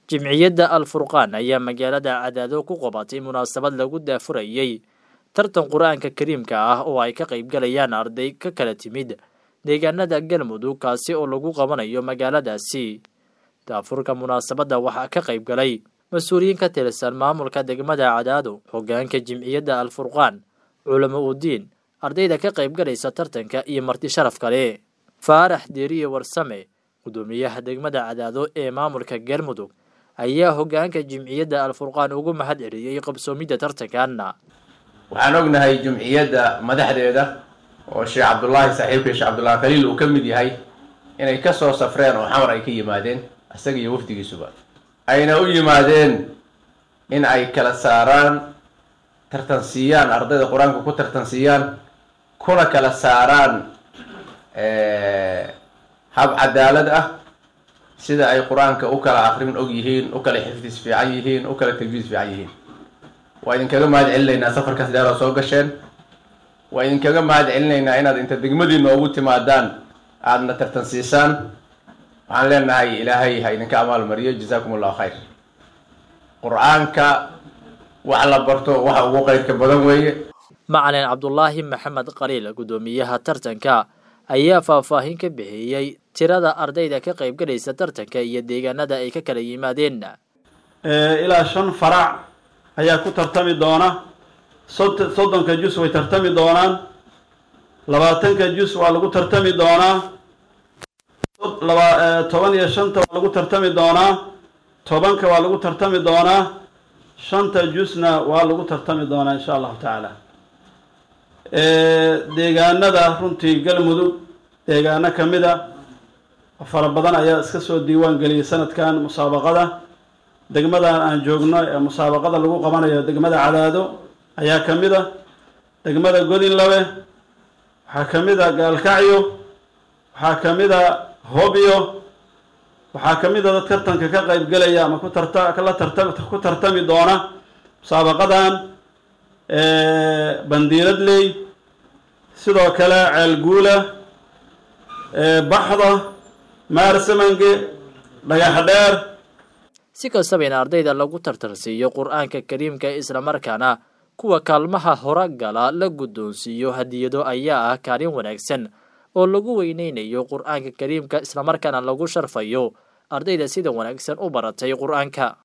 jimciyadda al furqaan ayaa magaalada cadaado ku qabatay munaasabad lagu daafurayey tartan qur-aanka kariimka ah oo ay ka qaybgalayaan arday ka kala timid deegaanada galmudug kaasi oo lagu qabanayo magaaladaasi daafurka munaasabadda waxaa ka qayb galay mas-uuliyiin ka tirsan maamulka degmada cadaado hogaanka jimciyadda al furqaan culamo udiin ardayda ka qaybgalaysa tartanka iyo marti sharaf kale faarax deeriye warsame gudoomiyaha degmada cadaado ee maamulka galmudug ayaa hogaanka jimciyadda al furqaan ugu mahad celiyey qabsoomidda tartankan waxaan ognahay jumciyadda madaxdeeda oo sheekh cabdullaahi saaxiibka sheekh cabdullahi khaliil uu ka mid yahay inay ka soo safreen oo xamar ay ka yimaadeen isaga iyo wafdigiisuba ayna u yimaadeen in ay kala saaraan tartansiiyaan ardayda qur-aanka ku tartansiiyaan kuna kala saaraan hab cadaalad ah sida ay qur-aanka u kala akrin og yihiin u kala xifdis fiican yihiin u kala tajwiis fiican yihiin waa idinkaga mahad celinaynaa safarkaas dheer oo soo gasheen waa idinkaga mahad celinaynaa inaad inta degmadiina ugu timaadaan aadna tartansiisaan waxaan leenahay ilaahay ha idinka amaal mariyo jazaakum allahu khayr qur-aanka wax la barto waxa ugu qayrka badan weeye macalin cabdulaahi maxamed qaliil guddoomiyaha tartanka ayaa faahfaahin ka bixiyey tirada ardayda ka qaybgalaysa tartanka iyo deegaanada ay ka kala yimaadeen ilaa shan farac ayaa ku tartami doona soddonka jus way tartami doonaan labaatanka jus waa lagu tartami doonaa toban iyo shanta waa lagu tartami doonaa tobanka waa lagu tartami doonaa shanta jusna waa lagu tartami doonaa insha allahu tacaala deegaanada runtii galmudug deegaano kamida fara badan ayaa iska soo diiwaan geliyay sanadkan musaabaqada degmadan aan joogno ee musaabaqada lagu qabanayo degmada cadaado ayaa ka mid a degmada godinlabe waxaa ka mid a gaalkacyo waxaa ka mid a hobyo waxaa ka mid a dad tartanka ka qaybgelaya ama ku tarta la tarta ku tartami doona musaabaqadan bandiiradley sidoo kale ceelguula baxda maarsamange dhagax dheer si kastaba in ardayda lagu tartarsiiyo qur-aanka kariimka islamarkaana kuwa kaalmaha hora gala la guddoonsiiyo hadiyado ayaa ah kaalin wanaagsan oo lagu weyneynayo qur-aanka kariimka islamarkaana lagu sharfayo ardayda sida wanaagsan u baratay qur-aanka